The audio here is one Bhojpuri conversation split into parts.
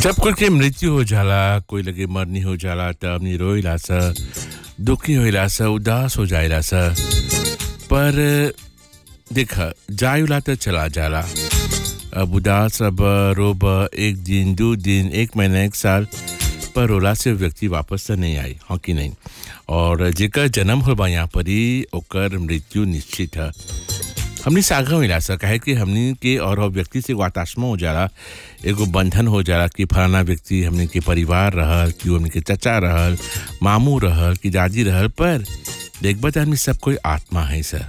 जब कोई के मृत्यु हो जाला कोई लगे मरनी हो जाला त हमनी रोइला स दुखी होइला स उदास हो जाइला स पर देख जायुला त चला जाला अब उदास अब रोब एक दिन दो दिन एक महीना एक साल पर रोला से व्यक्ति वापस त नहीं आई हाँ कि नहीं और जेकर जन्म हो बा यहाँ पर ही ओकर मृत्यु निश्चित है हमनी सागा मिला सा काहे कि हमनी के और वो व्यक्ति से वाताश्मा हो जाला एगो बंधन हो जाला कि फलाना व्यक्ति हमनी के परिवार रहल कि हमनी के चचा रहल मामू रहल कि दादी रहल पर देखबा त हमनी सब कोई आत्मा है सर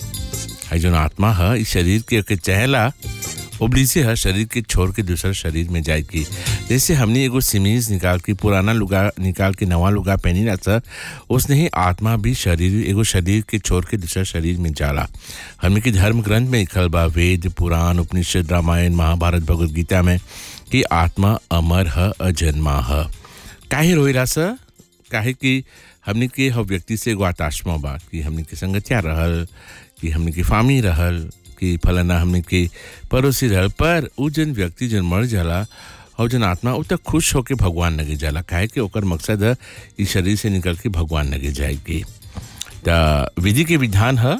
है जो आत्मा है इस शरीर के, के चहला उबलीसे है शरीर के छोड़ के दूसरा शरीर में जाए की जैसे हमने एगो सिमीज निकाल के पुराना लुगा निकाल के नवा लुगा पहनी ना सर उसने ही आत्मा भी शरीर एगो शरीर के छोड़ के दूसरा शरीर में जाला हमने के धर्म ग्रंथ में लिखल बा वेद पुराण उपनिषद रामायण महाभारत भगवद गीता में कि आत्मा अमर है अजन्मा है काहे रोइला सर काहे कि हमने के हर व्यक्ति से एगो आत्मा बा कि हमने के संगतिया रहल कि हमने के फामी रहल कि फलाना हमने के पड़ोसी रहल पर उ जन व्यक्ति जन मर जाला और जन आत्मा उ तक खुश होके भगवान लगे जाला काहे कि ओकर मकसद है इस शरीर से निकल के भगवान लगे जाएगी त विधि के विधान है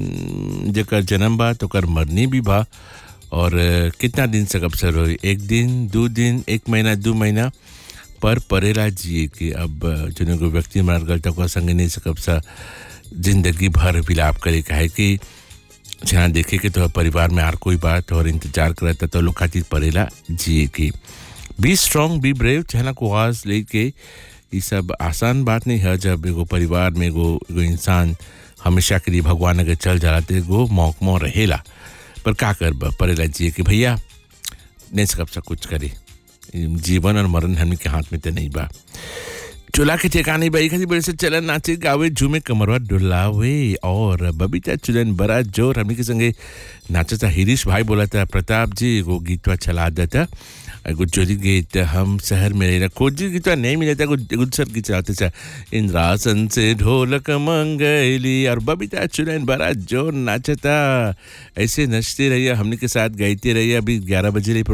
जकर जन्म बा तो ओकर मरनी भी बा और कितना दिन से अवसर हो एक दिन दो दिन एक महीना दो महीना पर परेला जिए कि अब जन को व्यक्ति मर गल तो संग नहीं सकब सा जिंदगी भर विलाप करे काहे कि जहाँ देखे कि तो परिवार में हर कोई बात और इंतजार करता तो लोग खातिर पड़ेला जिए की बी स्ट्रांग बी ब्रेव जहाँ को आवाज लेके ये सब आसान बात नहीं है जब एगो परिवार में एगो एगो इंसान हमेशा के लिए भगवान अगर चल जाला तो एगो मौकमो रहेला पर का कर पड़ेला जिए कि भैया नहीं सकब सब कुछ करे जीवन और मरण हमने के हाथ में तो नहीं बा चूल्हा के ठिकाने बाई खाती बड़े से चलन नाचे गावे झूमे कमरवा डुलावे और बबीता चुलन बड़ा जोर हमने के संगे नाचता हिरीश भाई बोला था प्रताप जी एगो गीतवा चला देता एगो चोरी गीत हम शहर में रह खोजी गीतवा नहीं मिला था एगो सर गीत चलाते था इंद्रासन से ढोलक मंगली और बबीता चुलन बड़ा जोर नाचता ऐसे नचते रहिए हमने के साथ गाइते रहिए अभी ग्यारह बजे रही